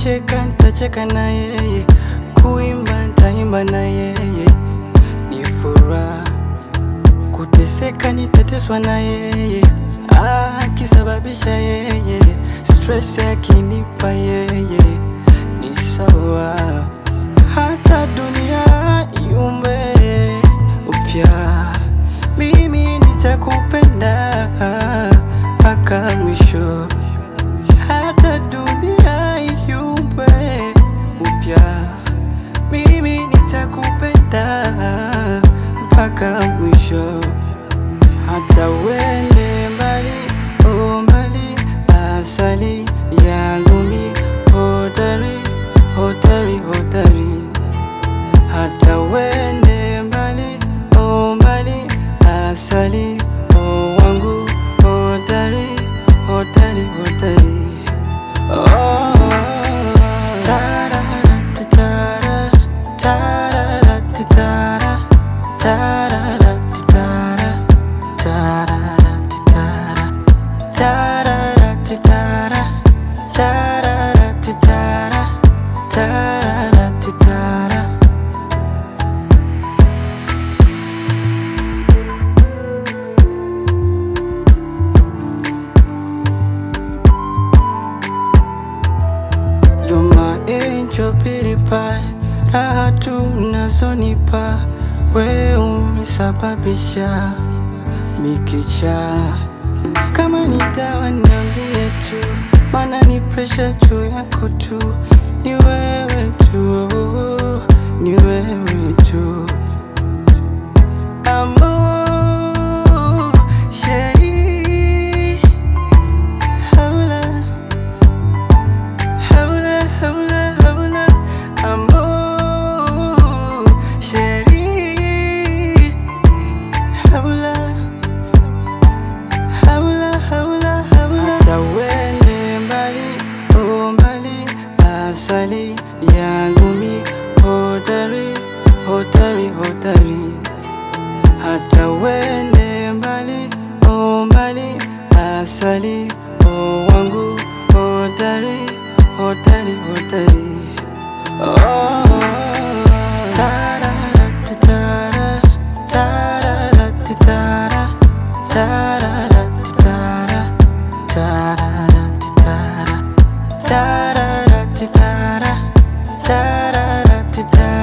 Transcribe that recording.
kucheka ntacheka na yeye, kuimba ntaimba na yeye, ni furaha. Kuteseka nitateswa na yeye, akisababisha yeye, stress akinipa yeye, ni sawa. Hata dunia iumbe upya, mimi nitakupenda mpaka mwisho hata dunia iumbe upya, mimi nitakupenda mpaka mwisho. Hata uende mbali, oh mbali, asali yangu mi hodari, hodari, hodari. Hata uende mbali, oh mbali, asali oh wangu hodari, hodari, hodari. Oh, tarara-tara, tarara-tara, tarara-tara, tarara-tara, tarara-tara, tarara-tara, tarara-tara. You're my angel beauty pie, raha tu mnazonipa, we umesababisha mikicha. Kama ni dawa niambie tu, maana ni presha juu yako tu, ni wewe tu, ni wewe tu. Amor, chérie, habla Habla, habla, habla, amor, chérie. Habla, habla, habla, habla. Hata uende mbali, oh mbali, asali yangu mi hodari, hodari, hodari. Hata uende mbali, oh mbali, asali oh wangu hodari, hodari, hodari. Oh, tarara-tara, tarara-tara, tarara-tara, tarara-tara, tarara-tara, tarara-tara.